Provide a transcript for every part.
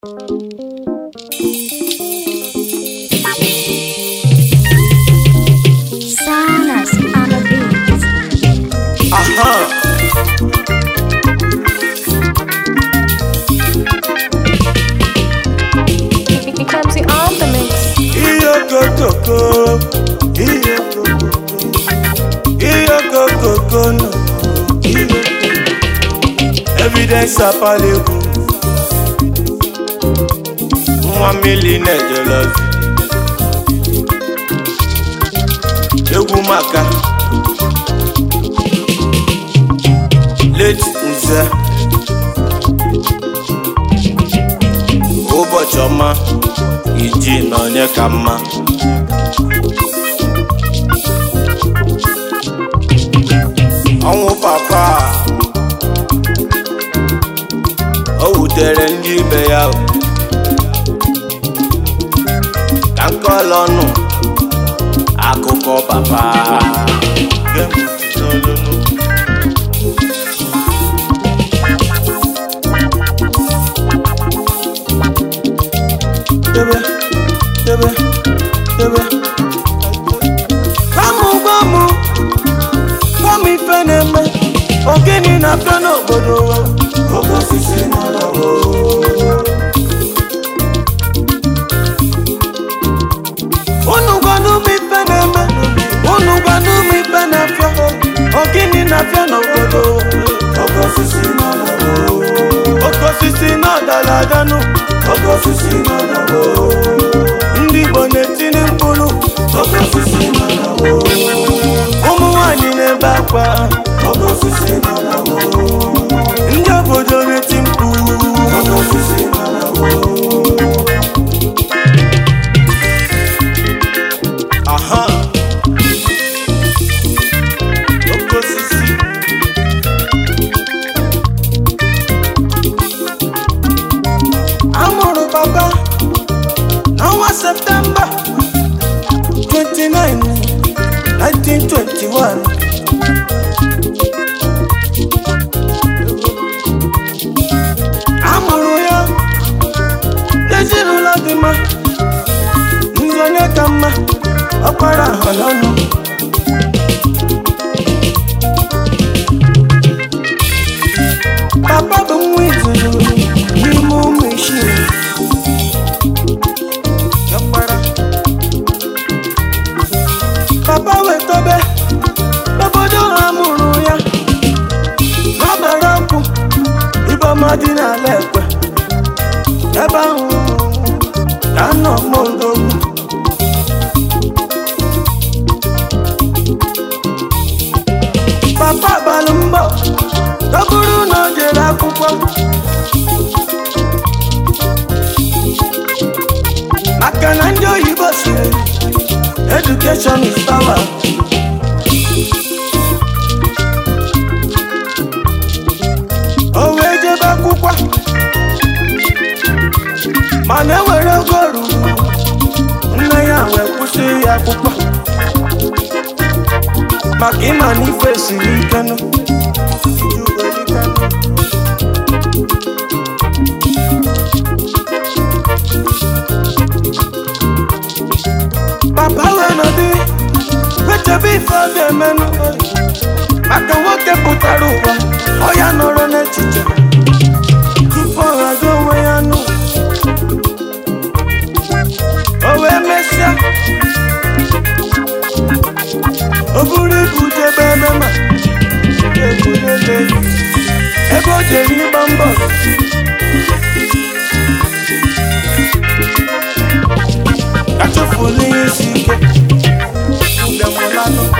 Sanas on the beat. Aha. It becomes the on the mix. Iyokokoko. Iyokokoko. Iyokokoko no. Iyokokoko. Evidence apaleku. Nwa mmiri na-ejolozi. Egwu maka. Late nze. Ụbọchị ọma. iji na onye ka mma ọnwụ papa o wutere ndị ibe ya o. ka nkọla ọnụ akụkọ papa Gem n'olulu. debe debe debe gbamụ gbamụ gbamụ ife na-eme ogini na-abịa n'obodo oke osisi na-alawo unu gwanụ m ife na-eme unu gwanụ m ife na-afịa ogini na-abịa n'obodo oke osisi na-alawo oke osisi na-adala adanụ oke osisi na-alawo ndị Igbo na-etinye mkpụrụ oke osisi na-alawo ụmụ nwanyị na-ebe akwa oke osisi na-alawo ndị obodo na-eti mkpu oke osisi na-alawo aha oke osisi amụrụ papa n'ọnwa septemba 29 1921 amụrụ ya n'ezinụlọ dị mma ndị onye ka mma ọkpara ahọlọnụ papa bụ nwa izuzu n'ime ụmụ isii ọkpara papa wetobe n'obodo ha mụrụ ya n'ọbara ọkụ iboma dị n'ala ekwe ebe ahụ ka nọ mondogwu papa balụ mbọ ọ bụrụ na o jere akwụkwọ maka na ndị oyibo siri education is power o wee jebe akwụkwọ mana ewere ogo ruru nne ya wee kwụsị ya akwụkwọ maka ịma na ife siri ike nụ papa wee nọdụ wechebe ife ọ ga-emenụ maka nwoke pụtara ụwa ọ ya nọrọ n'echiche tupu ọ ghado onwe ya nụ o wee mesịa o buru ibu jebe ebe ma ebulele ebe o jere ịgba mbọ ka chụfụla ihe isi ike mbịamụlanụ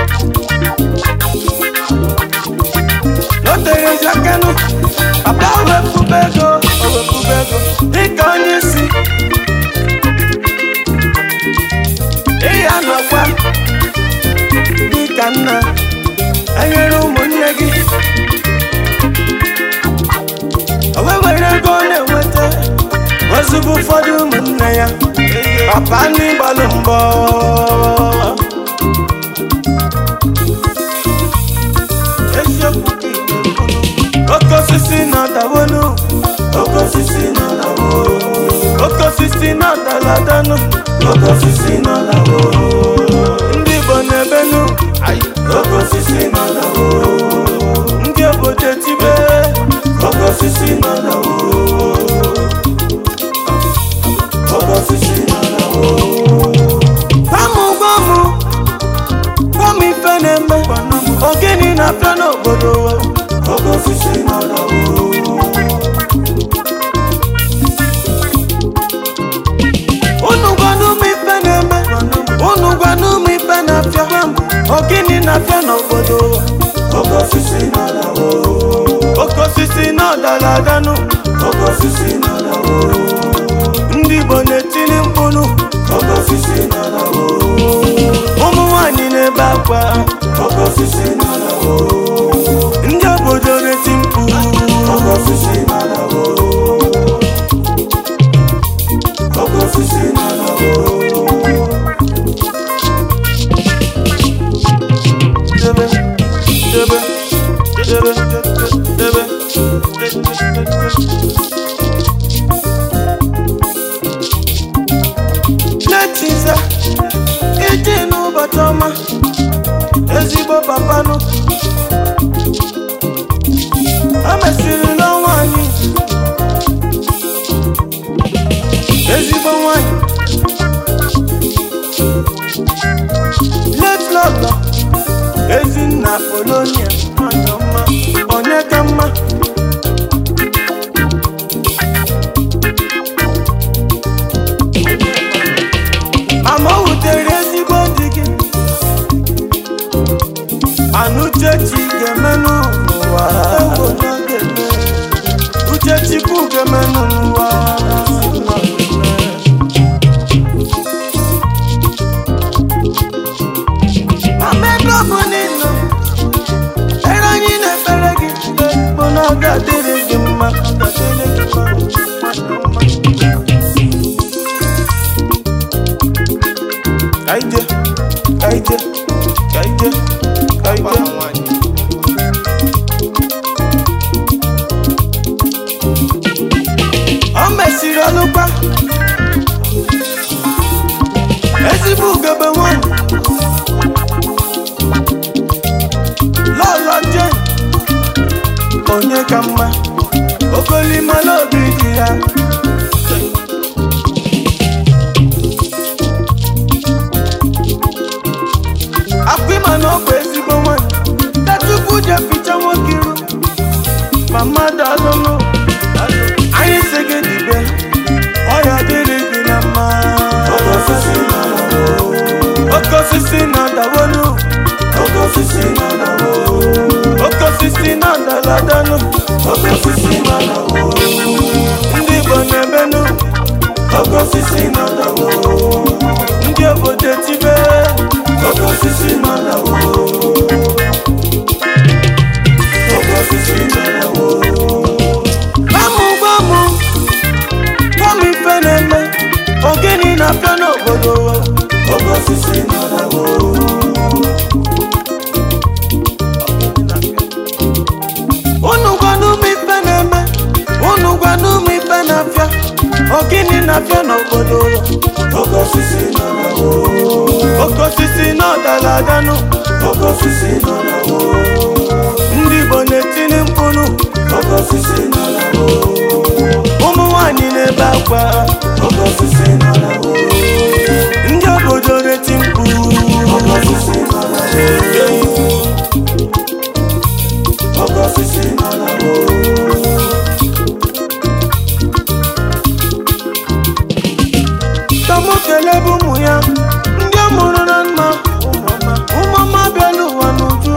n'oterezi akanụ papa wepụba ego o wepụba ego dịka onye isi ịya nọkwa dịka nna enyere ụmụnne gị o wee were ego ọ na-enweta ozugbo ụfọdụ ụmụnne ya papa n'ịgbalụ mbọ eziokwu ka ị na-ekwunu. oke osisi na-adawonu oke osisi na-adawo dara adanụ oke osisi nọ na ndị igbo na-ebenu oke osisi nọ na ndị obodo etibe oke osisi nọ na oke osisi nọ na Gwamu gwamu gwamu ife na-eme ogini na-apịa n'obodo oke osisi nọ na unu gwanụ m ife na-eme unu gwanụ m ife na-apịa ogini na-apịa n'obodo oke osisi nọ na oke osisi nọ dara adanụ oke osisi nọ na ndị igbo na-etili mkpụrụ oke osisi nọ na ụmụ nwanyị na-ebe akwa oke osisi nọ na ndị obodo na-eti mkpu oke osisi nọ na oke osisi nọ na debe debe debe debe n'etiza ije n'ụbọchị ọma ezigbo papanụ o mesịrị n'ọnwa anyị ezigbo nwanyị letlọlọ ezinna polonia nwanyị ọma onye ka mma ama o wutere ezigbo di gị mana uchechi ga-emenụ n'ụwa uchechukwu ga-emenụ n'ụwa ama ebe ọ bụ n'ịnọ ere anyị na-ekpere gị bụ na ọ ga-adịrị gị mma ọ ga-adịrị gị mma kaije kaije kaije kaije o mesiri ọlụkwa ezigbo ugebe nwanyị lọlọ jen onye ka mma okolimala obi dị ya akpịma na ọkwa ezigbo nwanyị tachukwu je picha nwoke iru ma mmadụ alụlụ anyị si gị dibe ọya dịrị gị na mma oke osisi na dawolu oke osisi na dawo oke osisi na daladanụ oke osisi na dawo ndị igbo na-ebenụ oke osisi na dawo ndị obodo etibe oke osisi na dawo oke osisi na dawo gbamụ gbamụ gbamụ ife na-eme ogini na-apịa n'obodo oke osisi na dawo unu gwanụ m ife na-eme unu gwanụ m ife na-apịa ogini na-apịa n'obodo oke osisi nọ na oke osisi nọ dara adanụ oke osisi nọ na ndị igbo na-etili mkpụrụ oke osisi nọ na ụmụ nwanyị na-ebe akwa oke osisi nọ na ndị obodo na-eti mkpu oke osisi nọ na oke osisi nọ na Tọmụ kelee bụ ụmụ ya ndị ọ mụrụ na mma ụmụọma bịala ụwa n'uju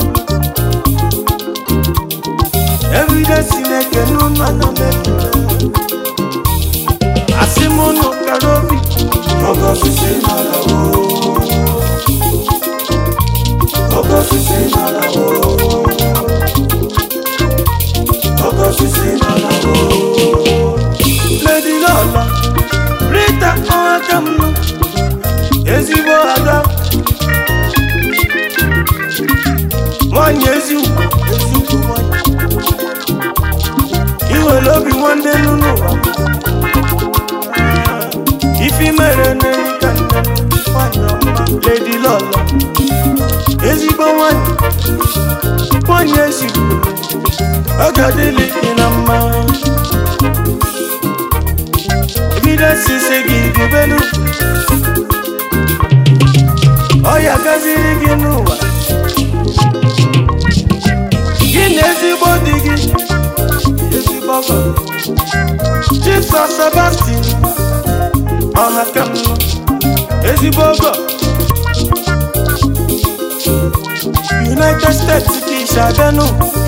everyday Chineke n'ụlọ ana m ekele asị m ụnụ kara obi oke osisi nọ na oke osisi nọ na oke osisi nọ na Lady Lola Rita ọaka m ezigbo ada nwanyị ezi ugwu ezi ugwu nwanyị iwere obi nwanne nnu n'ụwa ife ifi mere n'elu ka nne nwanyị ọma ledi lọlọ ezigbo nwanyị nwanyị ezigbo ọ ga-adịlị gị na mma evidence say gị debelu ọ ya gaziri gị n'ụwa gị na ezigbo di gị ezigbo ọgọ Jisọs Sebastian ọha ka m nọ ezigbo ọgọ United States ka isi abịanụ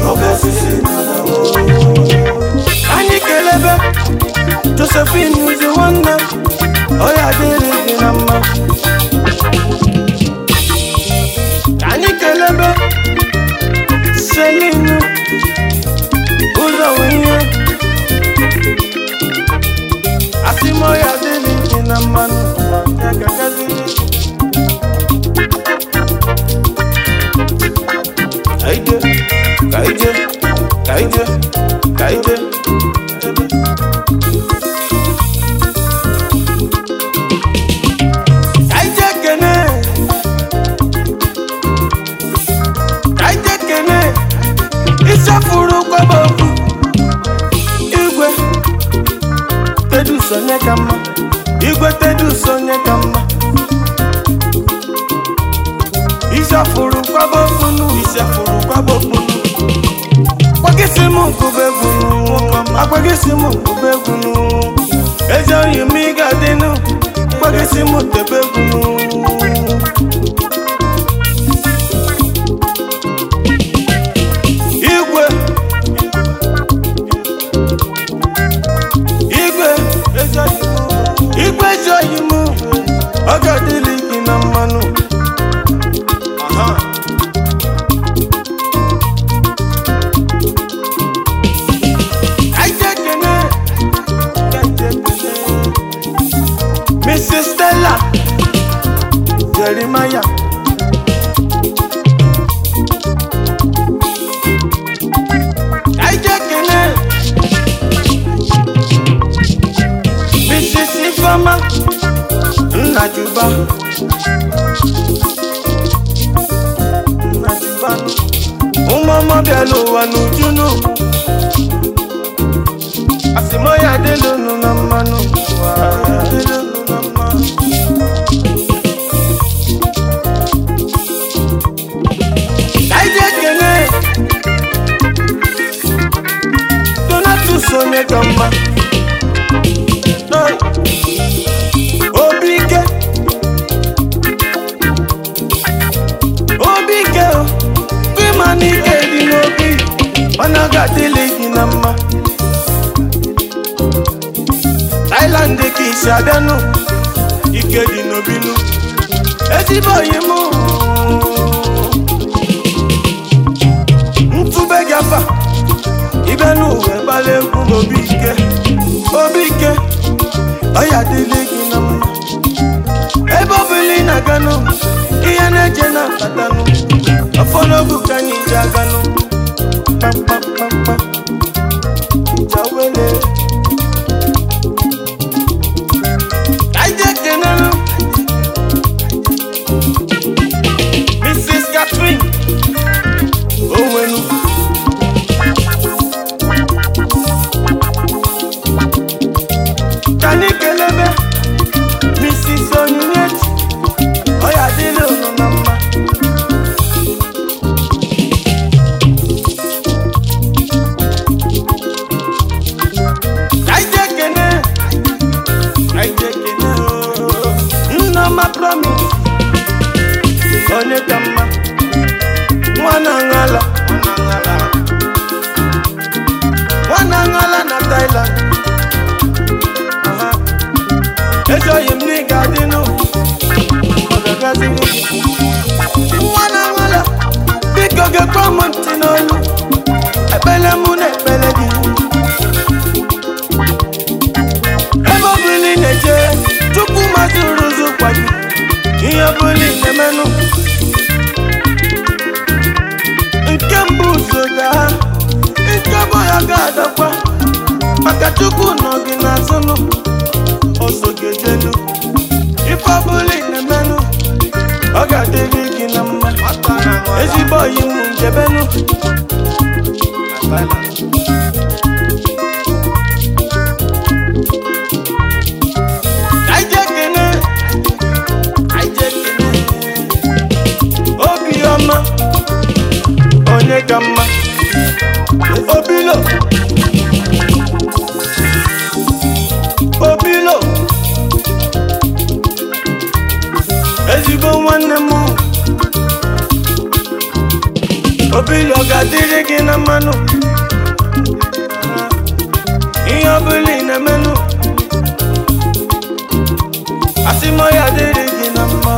anyị kelebe Josephine uzi nwanne ọ ya dịrị gị na mma Ka anyị kelebe Selinu ụzọ ihe asị m ọ ya dịrị gị na mmanụ ya gagaziri Kaide, kaide, kaide, kaide. Kaide kene. Kaide kene. Ịsafuru kwabobu. Igwe. Tedu sonye ka mma. Igwe tedu sonye ka mma. Ịsafuru kwabokunu. Ịsafuru kwabokunu. Agbagisi m nkụba egwu agbagisi m nkụba egwu ezi oyi m ị ga-adịnụ agbagisi m tebe egwu igwe igwe ezi oyi m igwe ezi oyi m ọ ga-adịlị gị na mmanụ Aha. Kaijekene, kaijekene. Mrs. Stella Jeremiah Kaijekene Mrs. Ifeoma Nnajuba Nnajuba Ụmụọma bịala ụwa n'ujunu asịmọya adịlụnụ na mmanụ ụwa, adịlụnụ na mmanụ. Ka anyị jee kene Donatus onye ka mma Oi, obi ike obi ike o ịma na ike dị n'obi mana ọ ga-adịlị gị na mma Thailand ka isi abịanụ ike dị n'obinu ezigbo oyi m ntụbe gị afa ịbịa n'ụwa gbala egwu n'obi ike obi ike ọya dịlị gị na mma ebe ọ bụla ị na-aganụ ihe na-eje na-abatanụ ọfọ n'ogu ka anyị ji aganụ kpamkpamkpamkpa jawele Kaide kenenu Mrs. Catherine Owenu Kani kelebe Mrs. Onyinyechi Oya dịrị unu na mma Kaide kene Kaide kene o Nnọma promise Onye ka mma Nwana ngala Nwana ngala na Thailand Aha. Ejoghị m n'ịga dịnụ Ọ ga-agazi Nwana ngala Biko gekwa m ntị n'olu Ekpele mụ na ekpele gị ebe ọbụla ị na-eje tupu mmadụ rụzu kwa gị ihe ọbụla ị na-emenụ nke mbụ so gaa nke bụ ya ga-adakwa maka chukwu nọ gị n'azụnụ ọsọ ga-ejelu ọbụla ị na-emenụ ọ ga-adịrị gị na mma ezigbo oyi m njebenu Anyị jee kene, anyị jee kene. obiọma onye ka mma obilo obilo ezigbo nwanne m obilo ga-adịrị gị na mmanụ ihe ọbụla ị na-emenụ asị m ya adịrị gị na mma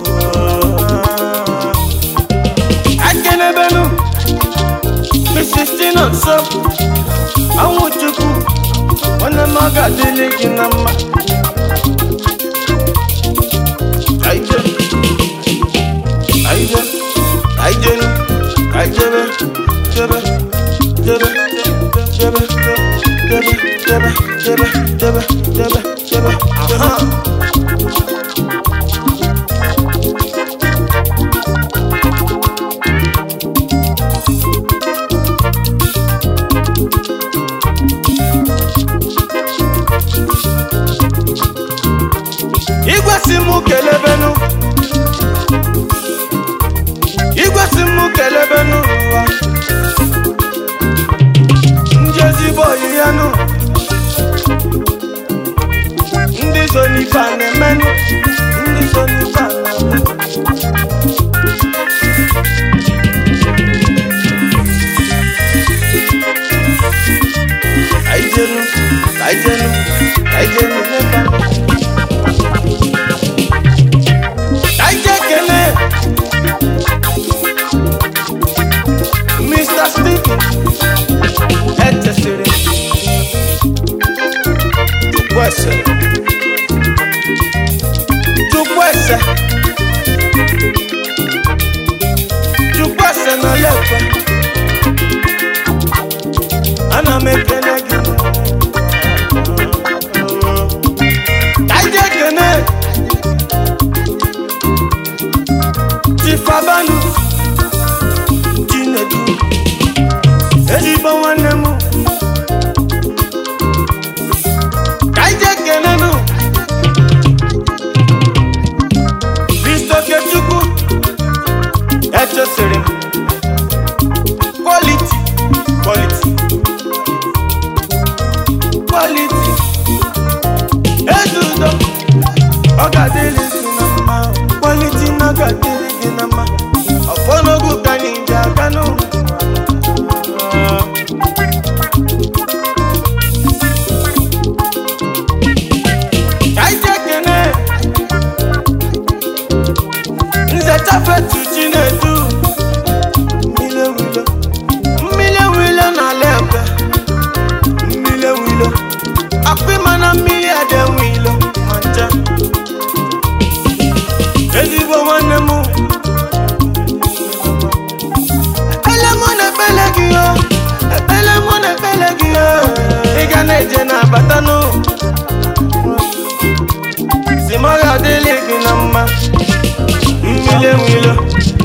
akenebenu mrs tina nso anwụ chukwu nwanne m ọ ga-adịrị gị na mma Aije, aije, aijenu, aijebe, jebe, jebe, jebe, jebe, jebe, jebe, jebe, jebe, jebe, jebe. igwe si mụ kelebenu igwe si mụ kelebenu ụwa ndị ezigbo oyi ya nụ ndị so n'ife a na-emenụ ndị so n'ife a na-emenụ kaijenu kaijenu kaijenu n'ebe a. Kaije kele Mr. Stephen Etesiri Chukwese Chukwese Chukwese na lekwe Ana m ekele gị Kaije kele Chifabanu Chinedu ezigbo nwanne m ka anyị jee kenenu Kristokechukwu echesiri m kwaliti kwaliti kwaliti ezudo ọ ga-adịrị gị na mma kwaliti na ọ ga-adịrị gị na mma ọfọ n'ogu ka anyị ji aga n'ụwa ka anyị jee kene nze chafetu chinedu mmiri ewilo mmiri ewilo n'ala ekwe mmiri ewilo akpịma na mmiri adịenwe ilo ma ncha ezigbo nwanne m ekpele mụ na ekpele gị o ekpele mụ na ekpele gị o ị ga na-eje na-abata n'ụ si m ọ ga-adịrị gị na mma mmiri enwilo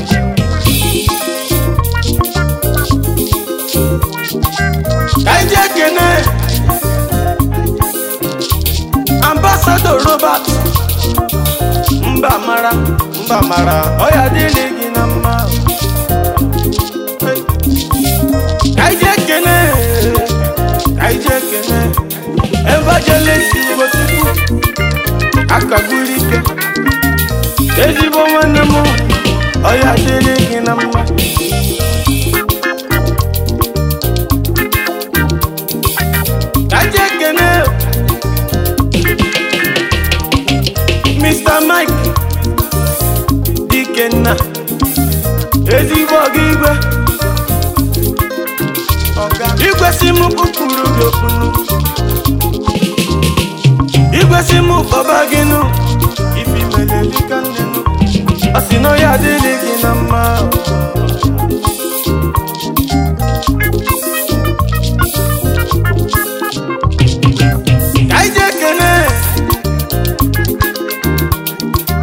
ka anyị jee kene ambasado robert mba mara mba mara ọ ya adịrị gị na mma Hey. ka anyị jee kene ka anyị jee kene evangelist ugochukwu akagburu ike ezigbo nwanne m ọ ya adịrị gị na mma ka anyị jee kene Mr. Mike Dikenna ezigbo ọga igwe igwe si m kpụkpụrụ gị okpunu igwe si m kpọba gị nụ ifi mere dịka nne nụ ọ sị na ya adịrị gị na mma ka anyị jee kene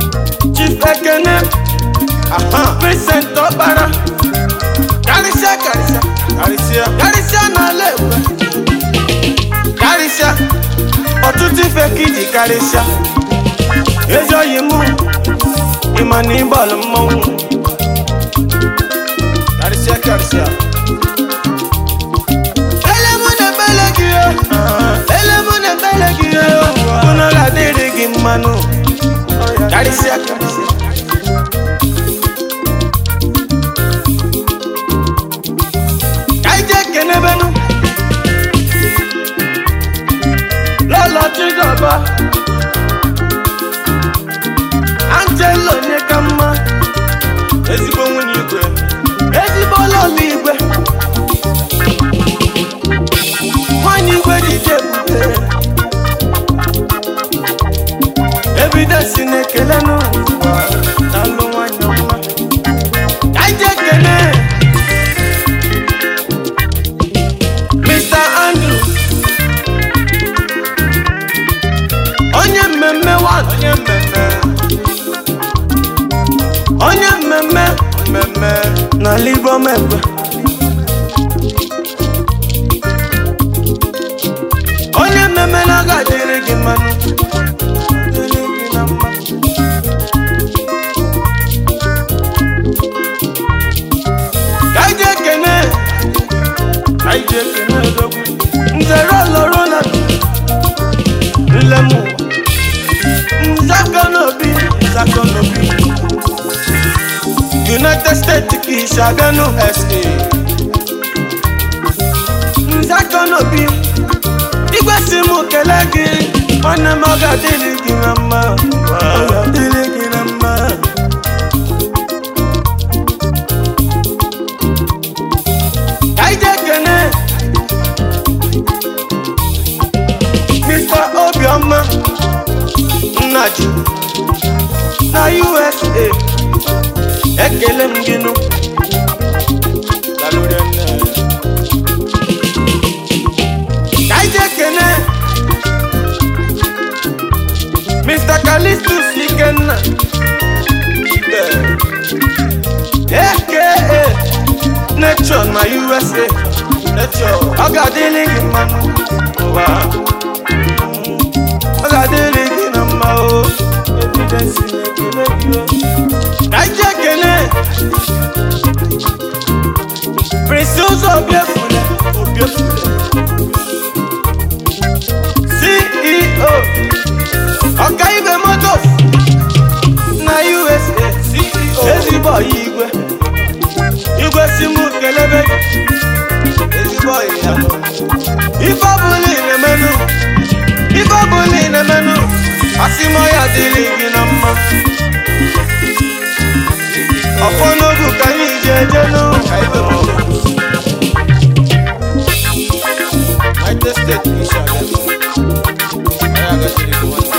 Vincent Ọkpara karịsịa karịsịa karịsịa karịsịa n'ala ekwe karịsịa ọtụtụ ife ka iji karịsịa ezi oyi mụ ịma na ịgbalụ mmọnwụ karịsịa karịsịa ele mụ na ebele gị o ele mụ na ebele gị o unu ga-adịrị gị mmanụ karịsịa karịsịa ka anyị jee kenebenu lọlọ chidọba angelo onye ka mma ezigbo nwunye igwe ezigbo lọlọ igwe nwanyị igwe dị ike ebube evidence na-ekele n'ụwa na-alụ nwanyị ọma ka anyị jee kene Mr. Andrew onye mmemme one onye mmemme onye mmemme mmemme n'ala Igbo mekwe onye mmemme na-aga dịrị gị mmanụ dịrị gị na mma ka anyị jee kene ka anyị jee kene odogwu nzere ọlọrọ na nlem ụwa nzakọ n'obi nzakọ n'obi united states ka isi abịanụ sa nzakọ n'obi igwe si m kele gị nwanne m ọ ga-adịrị gị na mma ọ ga-adịrị gị na mma ka anyị jee kene Mr. Obioma Nnaji na USA ekele m gị nụ Dalụrị nne. ka anyị jee kene Mr. Calistus Ikenna aka Nature na USA Nature ọ ga-adịrị gị mmanụ ụwa ọ ga-adịrị gị na mma o evidence na-ekele gị o ka anyị jee kene Prince ụzọ obiefule obiefule CEO ọkaibe motos na USA CEO ezigbo ọyị igwe igwe si mụ kelebe gị ezigbo ọyị ya ife ọbụla ị na-emenụ ife ọbụla ị na-emenụ asị m ọya dịrị gị na mma ọfọ n'ogu ka anyị ji eje n'ụka ibe United States isi abịa Ọya gachiri gị nwanne.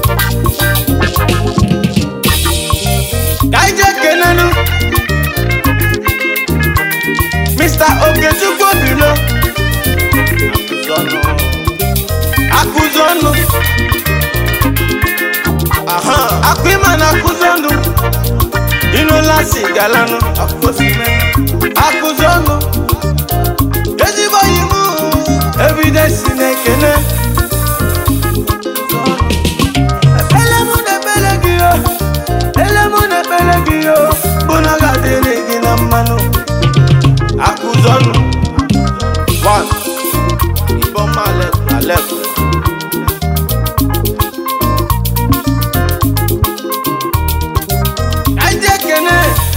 ka anyị jee kenenu Mr. Okechukwu Obilo akụzi ọnụ aha akụ ịma na akụzi ọnụ ịnụla si galanụ akụzi ọnụ ezigbo yi mụ evidence na-ekene ekpele mụ na-ekpele gị yo ele mụ na-ekpele gị yo bụ na ọ ga-adịrị gị na mmanụ akụzi ọnụ one Ibom Alep Alep Kaije Kene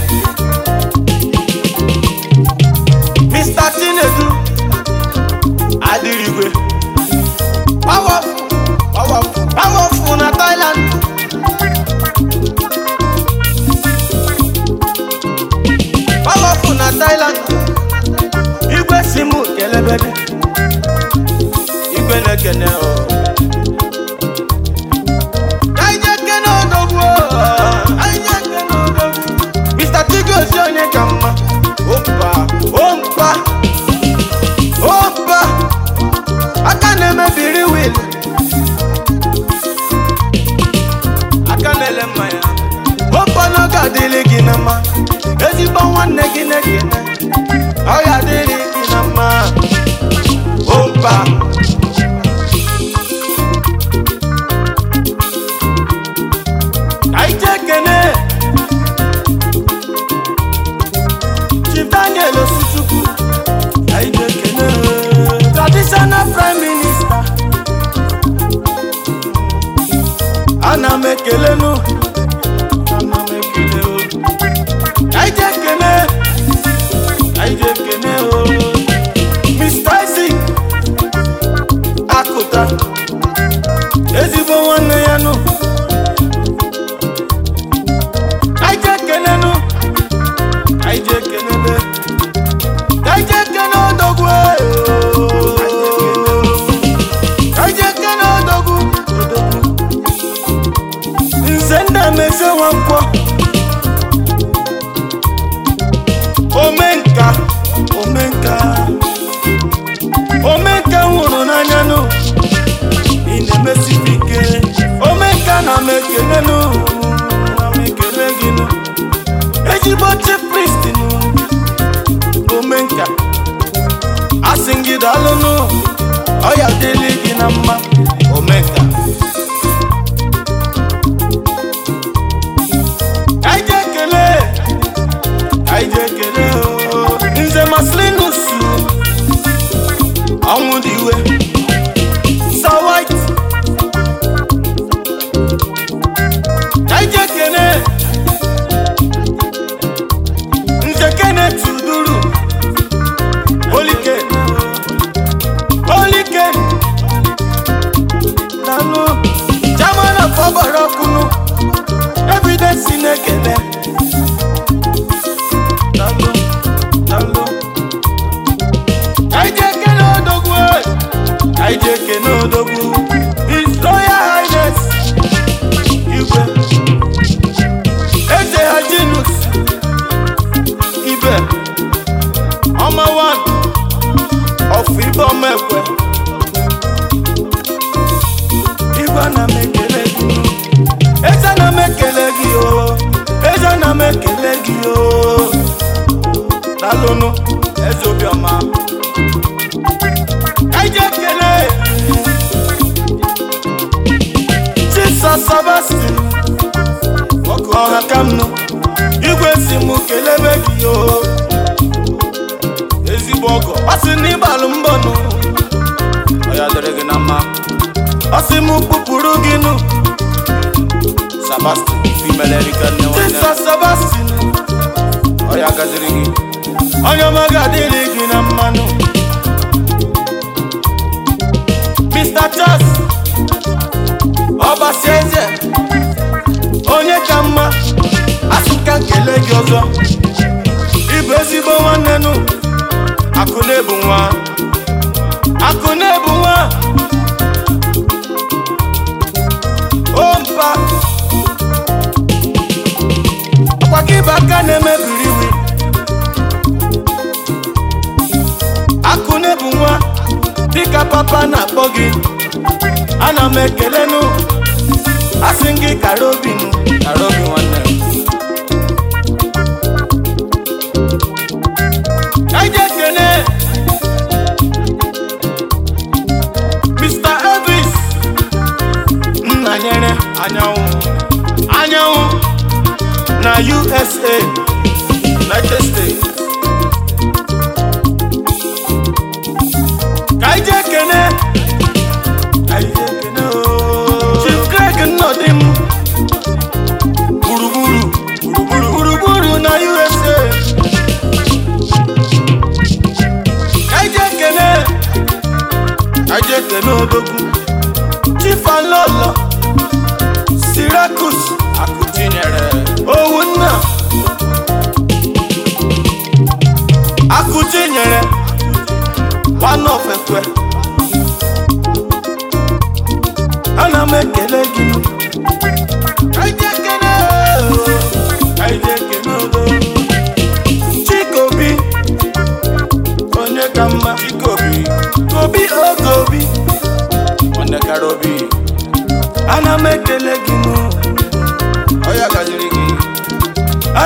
Mr. Chinedu Adirigwe Powerful Powerful Powerful na Thailand Powerful na Thailand Igwe simu kelebede Igwe na-ekene o Kaije Kene odogwu o Kaije Kene odogwu Mr. Chigozie onye ka mma Ompa Ompa Ompa Aka na-emebiri wil Aka na-ele mmanya Ompa na ọ ga-adịrị gị na mma ezigbo nwanne gị na-ekene ọ ya dịrị gị na mma opa anyị ji ekene Chief Daniel Osuchukwu anyị ji ekene traditional prime minister ana m ekelenu ana m ekele o anyị ji ekene anyị ji ekene o Mr. Isaac akụta ezigbo nwanne ya nụ anyị ji ekenenu anyị ji ekenele anyị ji ekene odogwu ee, o. anyị ji ekene odogwu odogwu nze nna m eze nwankwọ omenka omenka omenka m hụrụ n'anya nụ ị na-emesibi ike omenka na m ekele nụ na m ekele gị nụ ezigbo chief priest nụ omenka asị m gị daalụ nụ ọ ya dịrị gị na mma omenka anyị ji ekele anyị ji ekele o. nze maslinus ọnwụ dị iwe Sir White anyị ji ekele nze Kenneth Uduru Olike Olike Daalụ Chairman of Ọgbaraọkụnụ Evidence na-ekele Daalụ Daalụ anyị ji ekele odogwu e. anyị ji ekele odogwu His Royal Highness Igwe Eze Hajinus Ibe Ọma one of Ibe Ọma Ekwe Igwe na m ekele gị Eze na m ekele gị o Eze na m ekele gị o Dalụnụ Eze Obiọma Anyị ji ekele Chisa Sebastian ọkụ ọha ka m nụ igwe si m kelebe gị o ezigbo ọgọ ọ sị na ịgbalụ mbọ nụ ọ ya dịrị gị na mma ọ sị m kpụpụrụ gị nụ Sebastian female Erika nne nwanne Chisa Sebastian ọ ya gaziri gị onye ọma ga-adịrị gị na mmanụ Mr. Charles ọbasi eze onye ka mma asị ka nkele gị ọzọ ịbụ ezigbo nwanne nụ akụ na-ebu nwa akụ na-ebu nwa o mpa ọkwa ka ịba aka na-emebiri iwi akụ na-ebu nwa dịka papa na-akpọ gị ana m ekele nụ asị m gị kara obi nụ kara obi nwanne m anyị ji ekele Mr. Elvis nna nyere anyanwụ anyanwụ na USA United States ka anyị ji ekele anyị ji ekele ooo. Chief Greg Nnọdị m gburugburu gburugburu gburugburu na USA ka anyị ji ekele anyị ji ekele odogwu Chief Alolo Syracuse akụtinyere owu nna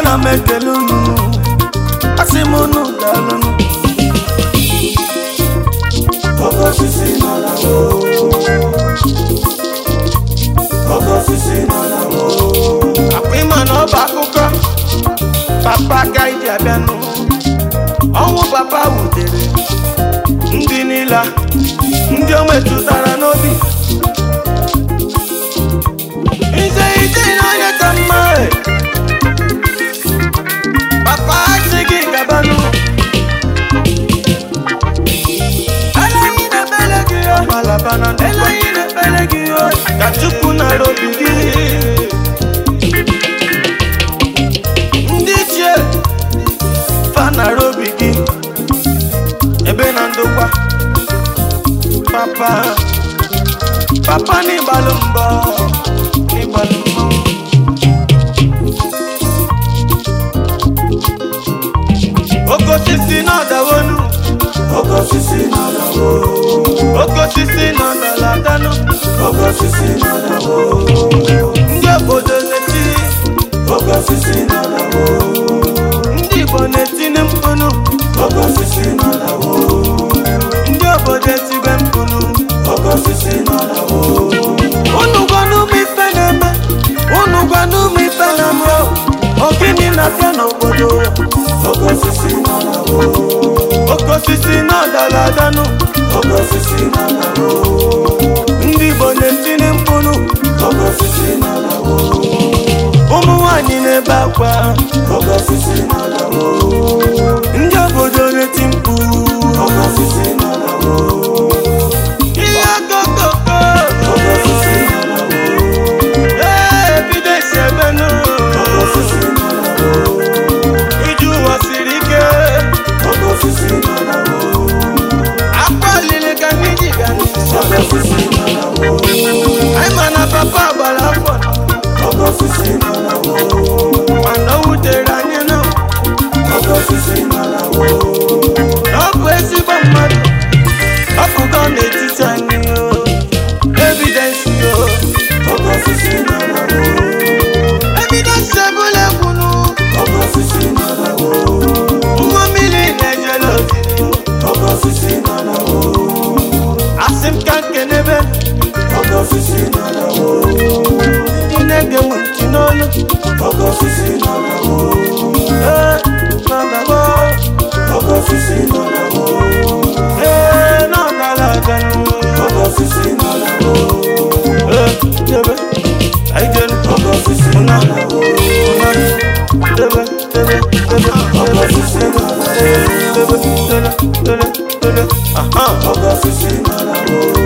ana m ekele unu asị m unu daalụnụ oke osisi nọ na oke osisi nọ na akwa ịma na ọ bụ akụkọ papa ka iji abịanụ ọnwụ papa wutere ndị niile ndị o metụtara n'obi ije ije n'onye ka mma e. papa asị gị gabanụ eleghị na-ebele gị o malabana eleghị na-ebele gị o ka chukwu nara obi gị ndị ichie fanara obi gị ebe na ndokwa papa papa n'ịgbalụ mbọ n'ịgbalụ mbọ oke osisi na-adawonu oke osisi na-adawo oke osisi na-adaladanụ oke osisi na-adawo ndị obodo na-eti oke osisi na-adawo ndị igbo na-etinye mkpụnụ oke osisi na-adawo ndị obodo etibe mkpụnụ oke osisi na-adawo unu gwanụ m ife na-eme unu gwanụ m ife na-eme ogini na-abịa n'obodo oke osisi na-adawo oke osisi na-adala adanụ oke osisi na-adawo ndị igbo na-etinye mkpụnụ oke osisi na-adawo ụmụ nwanyị na-ebe akwa oke osisi na-adawo ndị obodo na-eti mkpu oke osisi na-adawo ihe akọkọkọ oke osisi na-adawo ee bido esi ebenụ oke osisi na-adawo iju ụwa siri ike oke osisi na-adawo akwa olili ka ndị ji bịa n'isi oke osisi na-adawo anyị ma na papa gbara afọ oke osisi na-adawo mana o wutere anyị na oke osisi na-adawo na ọ bụ ezigbo mmadụ ọ pụgo n'etiti anyị o evidensi o oke osisi na-adawo evidensi ebula ekwunu oke osisi na-adawo nwa mmiri na-ejele oziri oke osisi na-adawo asị m ka nkenebe oke osisi na-adawo ndị na-ege m ntị n'olu oke osisi na-adawo ee na-adawo oke osisi na-adawo ee na-agara aganụ oke osisi na-adawo ee debe anyị jere oke osisi na-adawo debe debe debe oke osisi na-adawo debe debe debe debe aha oke osisi na-adawo